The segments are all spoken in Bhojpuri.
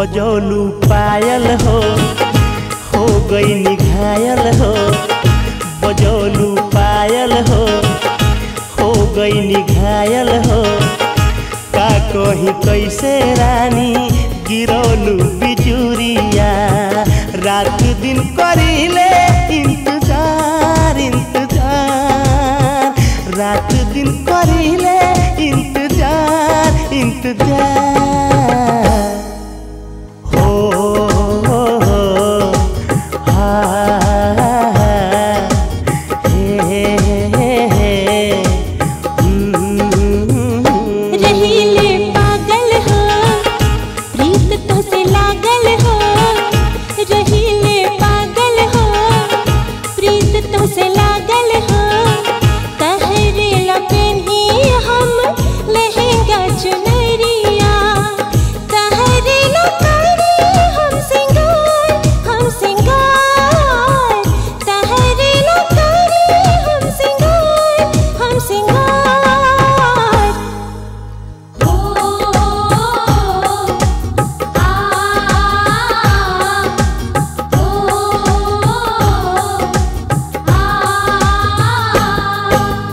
बजौलू पायल हो हो गई निघायल हो बजौलू पायल हो हो गई निघायल हो का कही कैसे रानी गिरौलू बिजुरिया रात दिन करीले इंतजार इंतजार रात दिन करीले इंतजार इंतजार हो हो हो हा हे हे हे हम्म। रहीले पागल हो प्रीत तो से लागल हो रहीले पागल हो प्रीत तो से लागल हो तहरे लपेनी हम लहंगा चुनरिया तहरे लपेनी हम सिंगार हम सिंगार तहरे लपेनी हम सिंगार हम सिंगार हो आ हो आ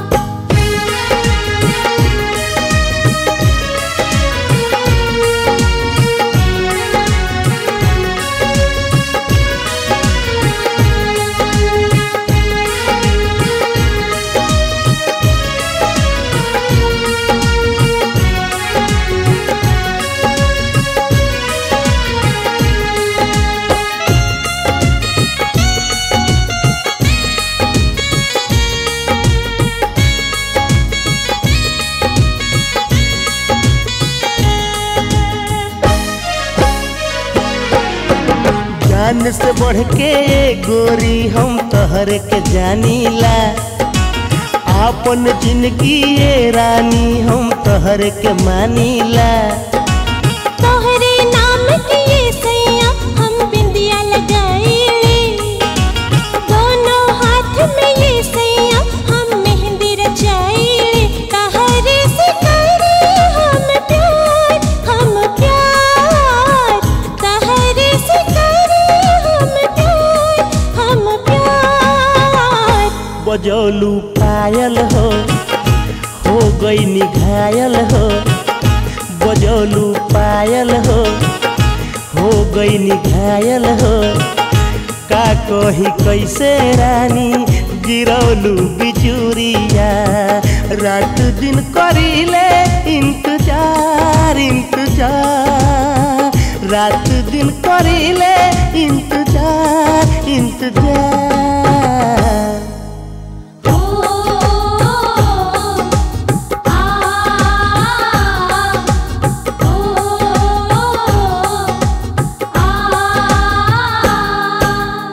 जान से बढ़ के गोरी हम तोहर के जानीला आपन जिंदगी ये रानी हम तोहर के मानीला तोहरे नाम के ये सैया हम बिंदिया लगाईले दोनों हाथ में ये सैया हम मेहंदी रचाईले तहरे से करे हम प्यार हम प्यार तहरे से करे हम प्यार हम प्यार बजौलू पायल हो हो गई निघायल हो बजौलू पायल हो हो गई निघायल हो का कही कैसे रानी गिरौलू बिचूरिया रात दिन करीले इंतजार इंतजार रात दिन करीले इंतजार इंतजार हो आ हो आ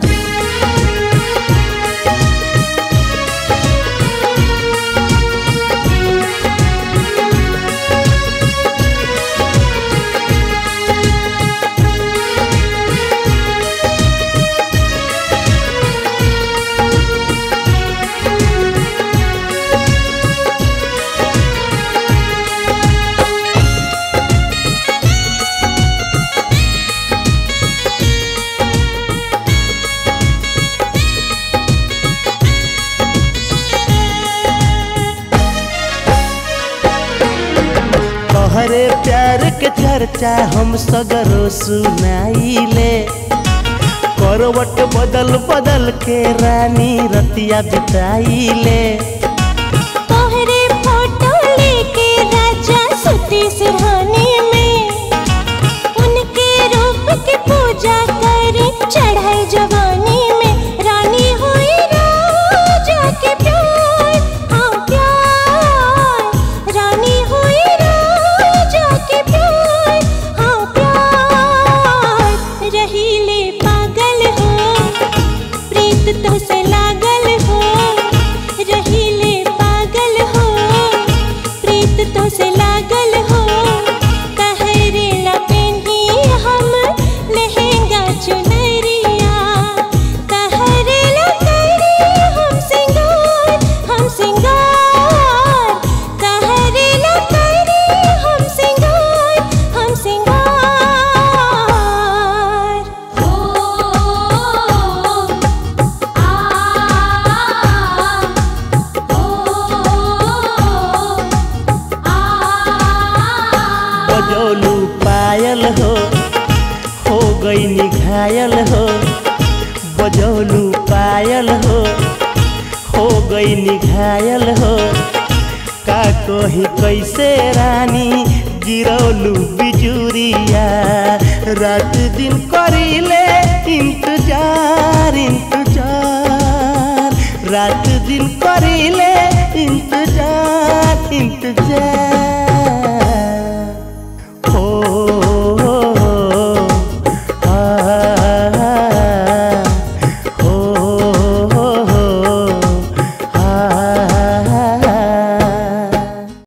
तोहरे प्यार के चर्चा हम सगरो सुनाइले करवट बदल बदल के रानी रतिया बिताइले तोहरे फोटो लेके राजा सुती सिरहाने में उनके रूप की पूजा करे चढ़ाई जवानी में रानी हुई राजा के प्यार हाँ प्यार रानी हुई राजा के प्यार हाँ प्यार रहीले पागल हो प्रीत तो से लागल हो रहीले पागल हो प्रीत तो से लागल हो कहरे लपेनी हम लहंगा चुनरिया कहरे लपेनी हम सिंगार हम सिंगार कहरे लपेनी हम सिंगार हम सिंगार घायल हो हो गई निघायल हो का कही कैसे रानी गिरौलू बिजुरिया रात दिन करीले इंतजार इंतजार रात दिन करीले इंतजार इंतजार हो